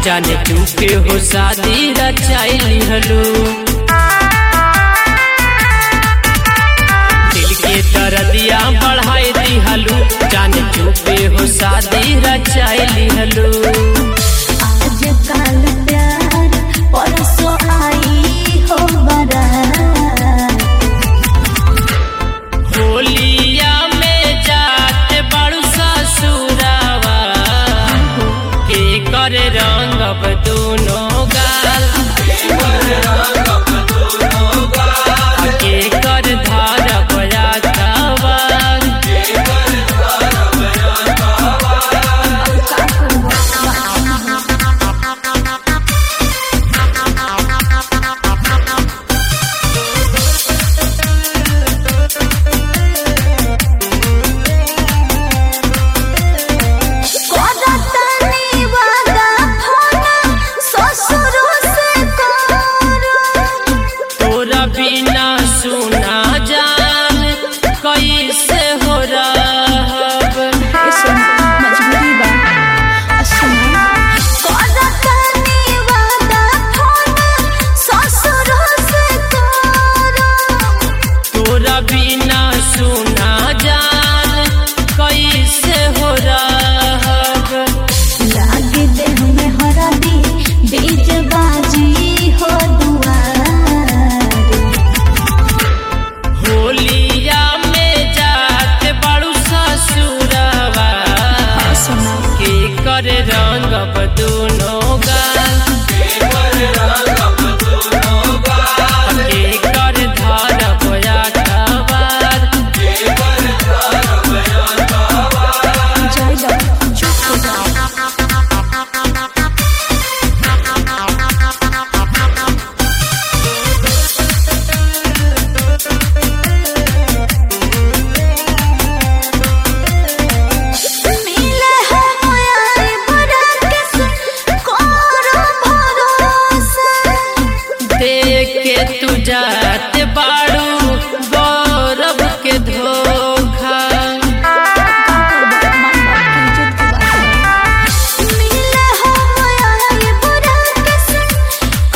जाने चुके हो शादी रचाई हलू दिल के दर्दिया बढ़ाई दी हलू जाने चुके हो शादी रचाई हलू आजकल प्यार परसों आई हो बारात होलिया में जाते बड़ू ससुरावा के कर रंगब दोनों गाल के कर धारब रातवार करतनी वादा फोन ससुर से करो तोरा बिना सुना जान कैसे हो रहब मजबूरी बा करतनी वादा फोन ससुर से करो तोरा बिना सुना जान कैसे हो रहब लागे देह में हरदी बीज बाजी हो दुआर होलिया में जाते बड़ू ससुरवा के कर रंगब दोनों गाल के कर धरब अखबार जय लव चुप हो जाओ मिले हम आई बड़ा के करो भरोसा देख के तू जाते बाड़ू गौरव के धोखा मिले हम आई बड़ा के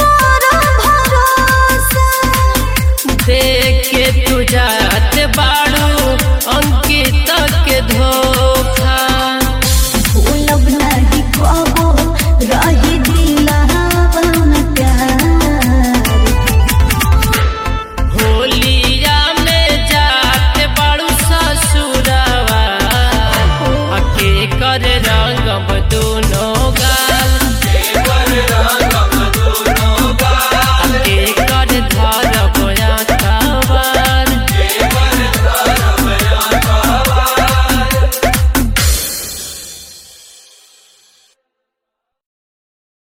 करो भरोसा देख के तू जाते बाड़ू